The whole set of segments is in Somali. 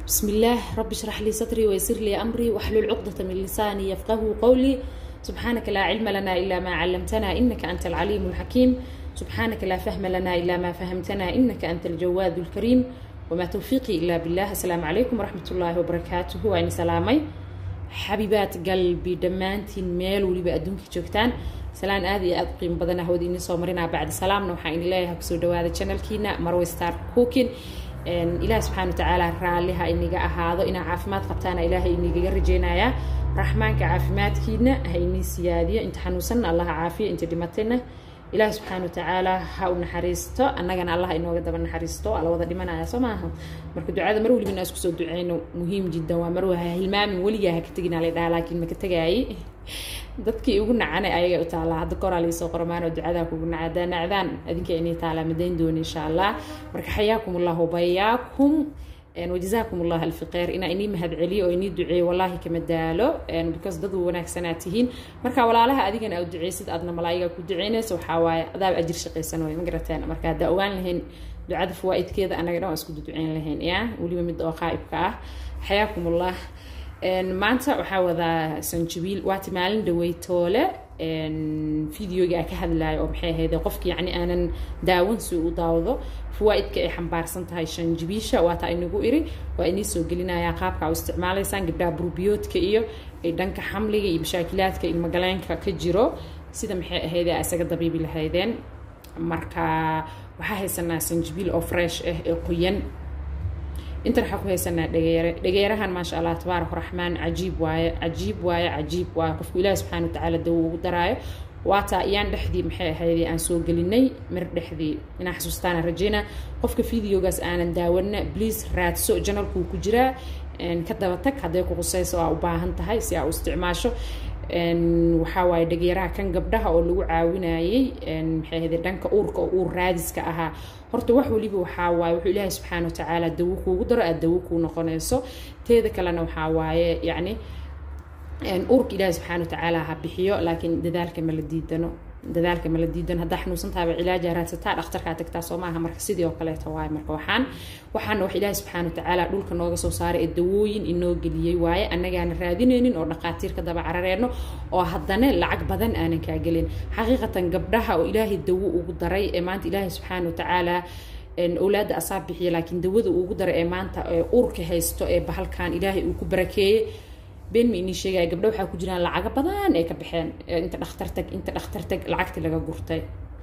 بسم الله رب اشرح لي صدري ويسر لي أمري واحلل عقدة من لساني يفقه قولي سبحانك لا علم لنا إلا ما علمتنا إنك أنت العليم الحكيم سبحانك لا فهم لنا إلا ما فهمتنا إنك أنت الجواد الكريم وما توفيقي إلا بالله السلام عليكم ورحمة الله وبركاته وأني سلامي حبيبات قلبي دمانتين ميل وليبا أدونك جوكتان salaan aad iyo aad u qiimo badan ah wada idin soo marinaa bacdi salaamna waxaan idin leeyahay kusoo dhawaada channelkiina marway star cooking ilaah subxaana watacaala raalliha iniga ahaado inaa caafimaad qabtaana ilaahay inigaga rajeynayaa raxmaanka caafimaadkiina ha inii siyaadiyo inta xanuunsanna allaha caafiyo inta dhimatayna ilaah subxaana watacaala ha u naxariisto annagana allah inooga daba naxariisto alla wada dhimanaya soo maaha marka ducada mar weliba inaa isku soo duceyno muhiim jiddan waa marwa ha hilmaamin weligaa ha ka tegina lay dhaha laakiin maka tegaayay dadkii ugu nacana ayagay u taalaa hadda koraa laisoo qoramaanoo ducadaa kugu naca hadaa nacdaan adinka inay taalaa madayn doona insha allah marka xayaakum allahu bayaakum wajazaakum allah alfi khayr inaa inii mahadceliyo oo inii duceeyo wallaahi kama daalo because dad wanaagsanaa tihiin marka walaalaha adigana aad duceysid aadna malaayiga ku duceynaysa waxaa waaye adaab ajir shaqaysan way ma garateen marka haddaa ogaan lahayn ducada fawaa'idkeeda annaga dhan waa isku duceyn lahayn ya weliba mid oo qaa'ibka ah xayaakum allah maanta waxaa wadaa sanjabiil waati maalin dhaweytoole videoga ka hadlayo oo maxay ahayd qofki yacni aanan daawan si u daawdo fawaa'idka ay xambaarsan tahay shanjabiisha waata inagu iri waa inii soo gelinayaa qaabka u isticmaalaysaan gabdhaha burbiyoodka iyo ay dhanka xamliga iyo mashaakilaadka ilmagaleenka ka jiro sida maxay ahayd isaga dabiibi lahaydeen marka waxaa haysanaa sanjabiil oo fresh ah ee qoyan intan waxaa ku haysanaa dhageere dhageerahan maasha allah tabaarak raxmaan cajiib waaye cajiib waaye cajiib waaye qofku ilaahi subxaana watacaala dawo ugu daraayo waataa iyaan dhexdii maxay ahayd aan soo gelinay mir dhexdii inaa xasuustaana rajeyna qofka videogaas aanan daawana please raadso janalkuu ku jiraa ka daba tag hadday ku qusayso aa u baahan tahay si aa u isticmaasho waxaa waaye dhageeraha kan gabdhaha oo lagu caawinayay maxay ahayd dhanka uurka oo uur raadiska ahaa horta wax weliba waxaa waaye wuxuu ilaahay subxaana watacaala dawo kuugu daro aada dawo kuu noqonayso teeda kalena waxaa waaye yacni uurka ilaahay subxaana watacaala ha bixiyo laakiin dadaalka ma la diidano dadaalka ma la diidan haddaa xanuunsantaaba cilaaja raadsataa dhakhtarkaa tagtaa soo maaha marka sidii oo kaleeta waaye marka waxaan waxaana wax ilaahi subxaana watacaala dhulka nooga soo saaray ee dawooyin inoo geliyey waaye annagaana raadinaynin oo dhaqaatiirka daba carareenno oo haddana lacag badan aanan kaa gelin xaqiiqatan gabdhaha oo ilaahay dawo ugu daray ee maanta ilaahay subxaana watacaala owlaadda asaa bixiya laakiin dawada ugu daray ee maanta uurka haysto ee bahalkan ilaahay uu ku barakeeyey been ma inii sheegaya gabdho waxaa ku jiraan lacago badan ay ka baxeen inta dhakhtar tag inta dhakhtar tag lacagtii laga gurtay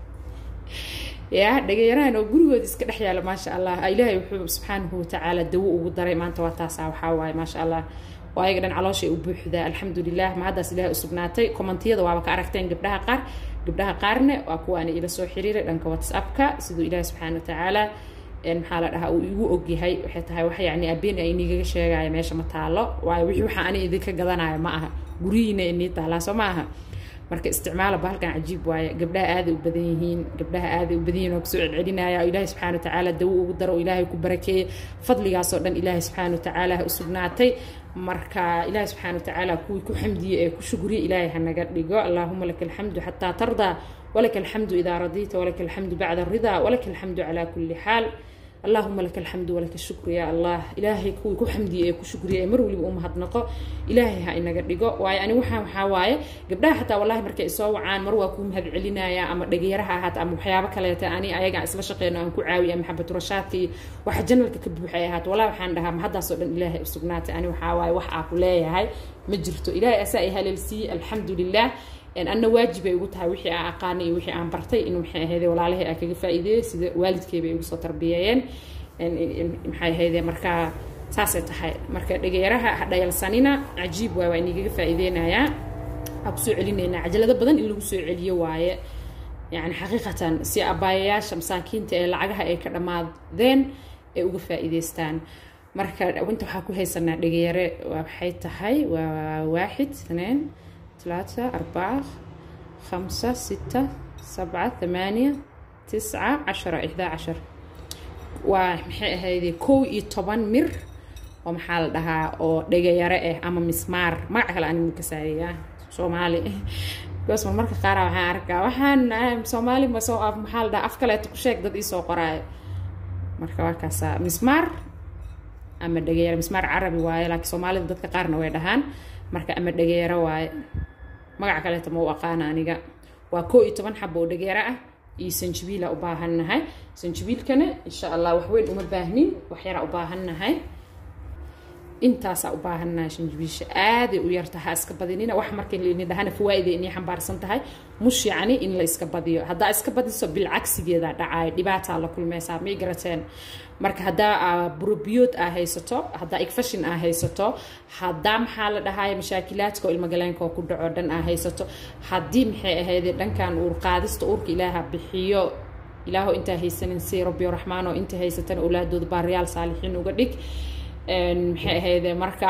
ya dhageyarahan oo gurigood iska dhex yaala maasha allah ilaahay wuxuu subxaanahu watacaala dawo ugu daray maanta waa taasaa waxaa waaye maasha allah waa ayaga dhan calooshay u buuxdaa alxamdulilah ma haddaas ilaahay u sugnaatay kommentiyada waaba ka aragteen gabdhaha qaar gabdhaha qaarna waa kuwaana ila soo xiriiray dhanka whatsappka siduu ilaahay subxaana watacaala maxaa la dhahaa uu igu ogyahay waxay tahay wax yacni abeen ay inigaga sheegaya meesha ma taalo waayo wixii waxa ani idinka gadanayo ma aha guryihiina inii taalaa soo ma aha marka isticmaala bahalkan cajiib waaye gabdhaha aaday u badan yihiin gabdhaha aaday u badan yihiin oo kusoo celcelinaya oo ilaahay subxaana watacaala dawo ugu daro oo ilaahay ku barakeeyey fadligaasoo dhan ilaahay subxaana watacaala ha u sugnaatay marka ilaahay subxaana watacaala kuwii ku xamdiye ee ku shugriye ilaahay ha naga dhigo allaahuma laka alxamdu xataa tardaa walaka alxamdu idaa radiita walaka alxamdu bacda aridaa walaka alxamdu calaa kulli xaal allahuma laka alxamdu walaka shukru yaa allah ilaahay kuwii ku xamdiye ee ku shukriya ee mar weliba u mahadnaqo ilaahay ha inaga dhigo waayo ani waxaa waxaa waaye gabdhaha xataa wallahi markay isoo wacaan mar waa kuu mahad celinaya ama dhageeraha ahaata ama waxyaabo kaleeta ani ayagaan isla shaqeyno aan ku caawiya maxabatu rashaadka iyo waxa janalka ka buuxay ahaata wallahi waxaan dhahaa mahaddaasoo dhan ilaahay u sugnaatay ani waxaa waaye wax aa ku leeyahay ma jirto ilaahay asaa i haleelsiiyey alxamdu lilah anna waajib ay ugu tahay wixii aan aqaanay iyo wixii aan bartay in maxay ahayde walaalahay aan kaga faa'iideeyo sida waalidkeyba ay ugu soo tarbiyeeyeen maxay ahayde marka saasay tahay marka dhageeraha ha dhayalsanina cajiib waay waa inigaga faa'iideynayaa waxaa kusoo celinaynaa cajalado badan in lagu soo celiyo waaye yani xaqiiqatan si abaayayaasha masaakiinta ee lacagaha ay ka dhammaadeen ay uga faa'iideystaan marka inta waxaa ku haysanaa dhageere waxay tahay waa waaxid اثنين ثلاثة أربعة خمسة ستة سبعة ثمانية تسعة عشرة إحدى عشر ومحي هذه كو يطبان مر ومحا لدها أو dhagayare eh ama mismaar magac kale ani ka saariya soomaali goos marmarka qaar waxaan arkaa waxaan soomaali ma soo af maxaa la dhahaa af kaleeto ku sheeg dad ii soo qoraayo marka waa kaasaa mismaar ama dhageero mismaar carabi waaye laakiin soomaalida dadka qaarna way dhahaan marka ama dhageero waaye magaca kaleeta ma u aqaana aniga waa koo iyo toban xabo oo dhageero ah iyo sanjibiila u baahannahay sanjibiilkana insha allah waxweyn uma baahnin waxyaraa u baahannahay intaasaa u baahannahay sanjibiisha aaday u yartaha iska badinina wax marka lini dhahana fawaaida inay xambaarsan tahay mush yacni in la iska badiyo haddaa iska badiso bilcagsigeeda dhacayo dhibaataa la kulmeysaa may garateen marka haddaa burobiyood aa haysato haddaa igfashin aa haysato haddaa maxaa la dhahaya mashaakilaadka oo ilmagaleenka oo ku dhaco dhan aa haysato haddii maxay ahayde dhankan uur qaadista uurka ilaaha bixiyo ilaaho intaa haysanin si rabbiyo raxmaan oo inta haysatana awlaadooda baariyaal saalixiin uga dhig maxay ahayde marka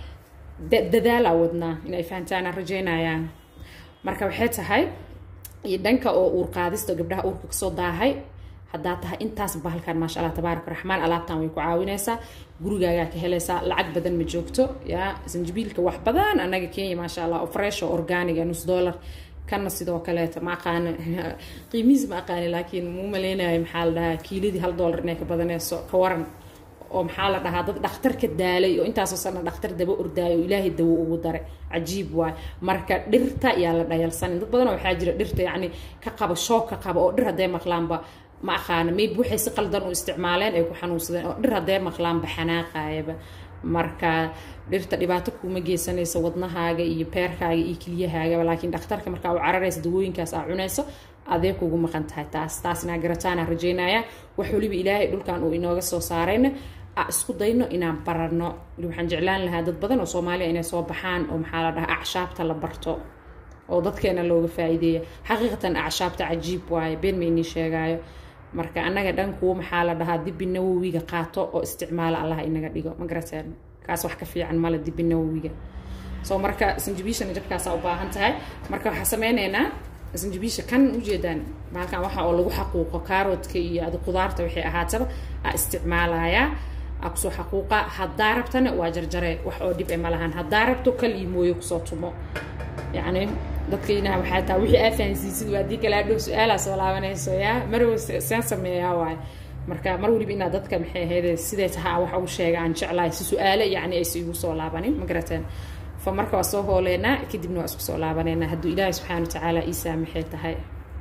dadaalaa wadnaa inay fahantaanaan rajeynayaan marka waxay tahay iyo dhanka oo uur qaadista gabdhaha uurka kasoo daahay haddaa tahay intaas bahalkan maasha allah tabaaraka raxmaan alaabtan way ku caawinaysaa gurigaagaa ka helaysaa lacag badan ma joogto yaa sanjibiilka wax badan anaga kenya maasha allah oo fresh oo organiga nus dollar kana sidoo kaleeta ma aqaana qiimihiis ma aqaani laakiin muu maleynayo maxaa la dhahaa kiiladii hal dollar inay ka badanayso ka waran oo maxaa la dhahaa dad dhakhtar ka daalay oo intaasoo sana dhakhtar daba ordaayo oo ilaahay dawo ugu daray cajiib waay marka dhirta yaa la dhayalsanin dad badan waxaa jira dhirta yacni ka qaba shoog ka qaba oo dhir hadday maqlaanba ma aqaana maybe waxay si qaldan u isticmaaleen ay ku xanuunsadeen oo dhir hadday maqlaanba xanaaqaayaba marka dhirta dhibaato kuma geysanayso wadnahaaga iyo peerkaaga iyo keliyahaagaba laakiin dhakhtarka markaa u cararaysa dawooyinkaas aa cunayso adee kugu maqan tahay taas taasna garataana rajeynaya wax waliba ilaahay dhulkan uu inooga soo saarayna isku dayno inaan barano waxaan jeclaan lahaa dad badan oo soomaaliya inay soo baxaan oo maxaa la dhahaa acshaabta la barto oo dadkeena looga faa'iideeya xaqiiqatan acshaabta cajiib waaye been ma inii sheegaayo marka annaga dhan kuwa maxaa la dhahaa dibi nawowiga qaato oo isticmaala allah inaga dhigo ma garateen kaas wax ka fiican male dibi nawowiga soo marka sanjibiishana jabkaasaa u baahan tahay marka waxaa sameyneynaa sanjibiisha kan ujeedaan bahalkan waxa oo lagu xaquuqo kaaroodka iyo adi qudaarta waxay ahaataba aa isticmaalayaa aa kusoo xaquuqa haddaa rabtana waa jarjare wax oo dhib e ma lahan haddaa rabto kal iyo mooyo kusoo tumo yacni dadkaynaha waxaa taa wixii aa fahansiisid waa haddii kale adhow su-aalaa soo laabanayso yaa marwa seen sameeyaa waay marka mar waliba inaad dadka maxay ahayde siday tahaa wax ugu sheega aan jeclahay si su-aale yacni aysa igu soo laabanin ma garateen fa marka waa soo hooleynaa kadibna waa isku soo laabaneynaa hadduu ilaahi subxaana watacaala ii saamaxay tahay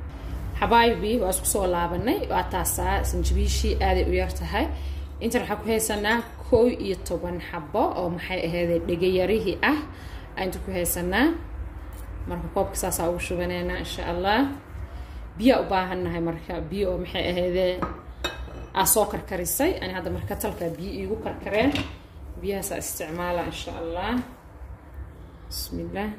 xabaayibii waa isku soo laabanay waa taasaa sanjibiishii aaday u yar tahay intan waxaa ku haysanaa koo iyo toban xabo oo maxay ahaydee dhegayarihii ah inta ku haysanaa marka koobka saasaa ugu shubaneynaa insha allah biyaa u baahannahay marka biyo oo maxay ahaydee aa soo karkarisay ani hadda marka talkaa biyo iigu karkareen biyahaasaa isticmaala insha allah bismi illah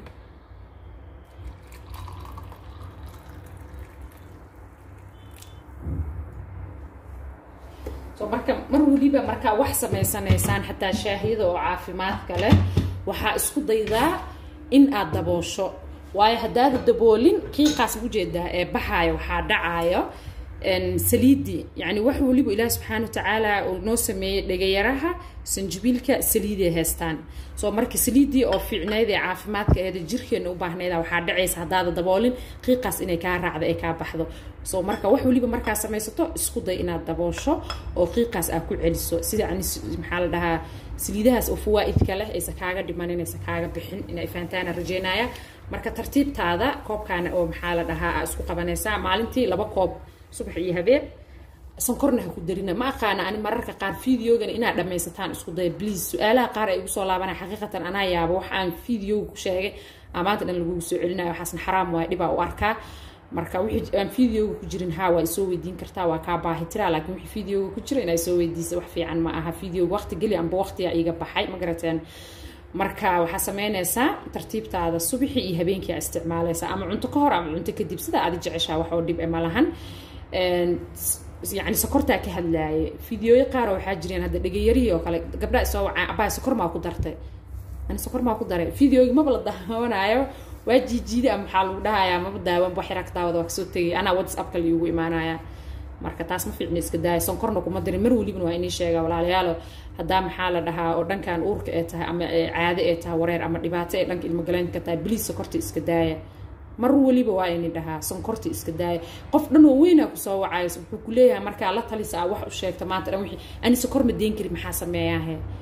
so marka mar weliba markaa wax samaysanaysaan xataa shaahiyada oo caafimaadka leh waxaa isku daydaa in aad daboosho waayo haddaada daboolin qiiqaas ujeedaa ee baxaayo waxaa dhacaayo saliidii yani wax waliba ilaahi subxaana watacaala uu noo sameeyey dhegayaraha sanjibiilka saliiday haystaan soo marka saliidii oo fiicnayd ee caafimaadka eeda jirkeena u baahnayda waxaa dhacaysa haddaada daboolin qiiqaas inay kaa raacdo ay kaa baxdo soo marka wax waliba markaa samaysato isku day inaad daboosho oo qiiqaas aad ku celiso sida yani maxaa la dhahaa saliidahaas oo fawaa'idka leh aysa kaaga dhimanin aysa kaaga bixin inay fahantaana rajeynaya marka tartiibtaada koobkaana oo maxaa la dhahaa aa isku qabanaysaa maalintii laba koob subax iyo habeen sankorna ha ku darina ma aqaana ani mararka qaar videogana inaad dhammaysataan isku daya bliase su-aalaha qaar ay igu soo laabana xaqiiqatan anaa yaabo wax aan videoga ku sheegay amaanta dhan lagugu soo celinayo waxaasna xaraam waay dhibaa u arkaa marka wixii aan videoga ku jirin haa waa isoo weydiin kartaa waa kaa baahi tiraa laakiin wixii videoga ku jira inaa soo weydiisa wax fiican ma aha videoga waqti geli amba waqtiga iga baxay ma garateen marka waxaa sameynaysaa tartiibtaada subaxii iyo habeenkii aa isticmaalaysaa ama cunto ka hor ama cunto kadib sidaa aad jeceshaa wax oo dhib e ma lahan yani sokortaa ka hadlaayay fideoyo qaaro waxaa jireen hadda dhegayarihii oo kale gabdhaa isoo wacaan abaa sokor maa ku dartay ani sokor maa ku daray videogi maba la daawanaayo waa jiijiida ama maxaa lagu dhahayaa maba daawan wax yaraa ka daawada waa kasoo tegay anaa whatsappka liigu imaanaya marka taas ma fiicna iska daaya sonkorna kuma dirin mar welibana waa inii sheegaa walaalayaalo haddaa maxaa la dhahaa oo dhankan uurka ee tahay ama caade ee tahay wareer ama dhibaato ee dhanka ilmogaleynka tahay biliis sokorta iska daaya mar waliba waa ini dhahaa sonkorta iska daaya qof dhan oo weynaa kusoo wacayso wuxuu kuleeyahay markaa la talisa aa wax u sheegta maanta dhan wixii ani sokor ma deen kari maxaa sameeyaahe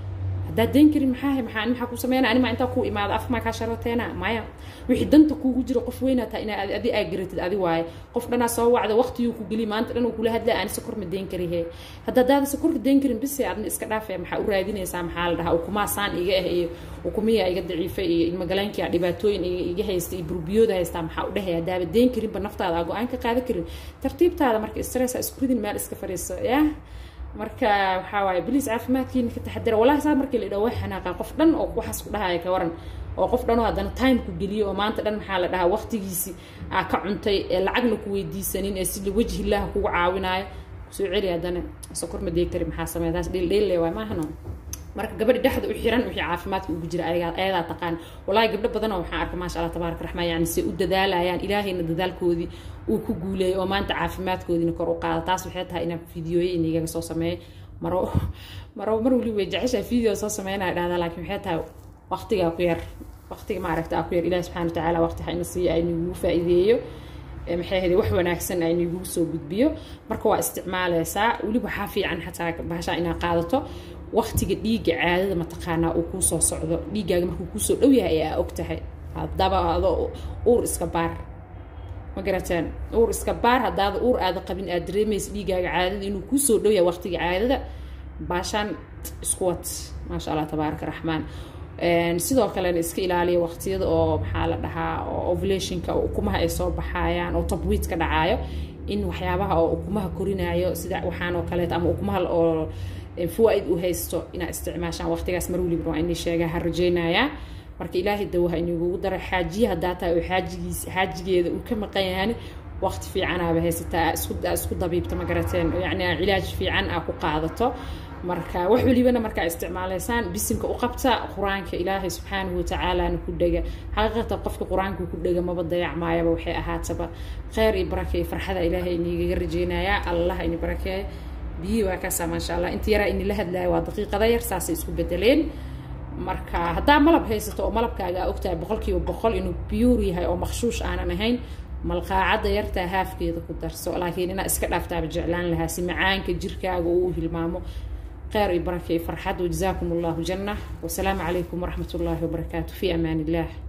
haddaad dayn karin maxaa maxaa maxaa ku sameynaa anima intaa ku imaado af maa kaa sharateena maya wixii danta kuugu jiro qof weynaa taa inaa adi aa garatid adi waaye qof dhanaa soo wacda waqtiguu ku geli maanta dhan uu kula hadlaa aan sokor ma dayn karihe hadda daada sokorka dayn karin bise adna iska dhaafee maxaa u raadinaysaa maxaa la dhahaa ukumaa saan iga ah iyo ukumiya iga daciifa iyo ilmagalaankia dhibaatooyin iga haysta iyo burbiyooda haystaa maxaa u dhehaya hadaaba dayn karinba naftaada aa go-aan ka qaadan karin tartiibtaada marka stressa isku ridin meel iska fadhiiso yah marka waxaa waaye biliis caafimaadkiina ka taxadira wallahi saa markii la idhaho way xanaaqa qof dhan oo waxaas ku dhahaya ka waran oo qof dhanoo haddana time ku geliyo oo maanta dhan maxaa la dhahaa waqtigiisi aa ka cuntay ee lacagna ku weydiisanin ee si wajhillaha kugu caawinaayo soo celi haddana sokor ma deeg kari maxaa sameeya taas dheeldheelle waay maahano marka gabadhi dhexda u xiran wixii caafimaadka ugu jira ayadaa taqaan wallaahi gabdho badanoo waxaan arkay maasha allah tabaaraka raxmaan yani se u dadaalayaan ilaahayna dadaalkoodii uu ku guuleeyay oo maanta caafimaadkoodiina kor u qaada taas waxay tahay inaan fideoye inigaga soo sameeyo maro maro mar weli way jeceshaa video soo sameynaya dhahdaa laakiin waxay tahay waqtigaa ku yar waqtiga maaragta aa ku yar ilahi subxana watacaala waqti ha ina siiya aynagugu faa'iideeyo maxay ahayd wax wanaagsan aynagugu soo gudbiyo marka waa isticmaaleysaa weli waxaa fiican xataa bahashaa inaad qaadato waqtiga dhiigga caadada mataqaanaa uu kuu soo socdo dhiiggaaga markuu kuusoo dhow yahay ayaa og tahay hadaba adoo uur iska baar ma garataan uur iska baar haddaada uur aada qabin aad dareemaysa dhiiggaaga caadada inuu kuusoo dhow yahay waqtiga caadada baashaan isku wad maasha allah tabaaraka raxmaan sidoo kalena iska ilaaliya waqtiyada oo maxaa la dhahaa oo ovulationka oo ukumaha ay soo baxayaan oo tabwiid ka dhacaayo in waxyaabaha oo ukumaha korinayo sida waxaan oo kaleeto ama ukumaha oo fawaaid u haysto inaad isticmaashaan waqtigaas mar weliba waa inii sheegaa ha rajeynayaa marka ilaahay dawaha inigugu dara xaajiya haddaa tahay oo xaajigiis xaajigeeda uu ka maqan yahan waqti fiicanaaba haysataa isku isku dabiibta ma garateen yacni cilaaj fiican aa ku qaadato marka wax welibana markaa isticmaalaysaan bisinka u qabta qur-aanka ilaahay subxaanahu watacaalana ku dhega xaqiiqatan qofka qur-aanka ku dhega maba dayacmaayaba waxay ahaataba kheyr iyo barake iyo farxada ilaahay inigaga rajeynayaa allah ini barakeeyo biyihii waa kaasaa maasha allah inta yaraa inila hadlaayo waa daqiiqada yar saasay isku bedeleen marka haddaa malab haysato oo malabkaaga aa ogtahay boqolkiiba boqol inuu biyuur yahay oo makhshuush aanan ahayn malqaacadda yartaa haafkeeda ku darso laakiin inaa iska dhaaftaaba jeclaan lahaa si macaanka jirkaaga uu hilmaamo kheyr iyo barake iyo farxad wajazaakum allahu janna wasalaamu calaykum waraxmat ullaahi wabarakaatu fi amaan illah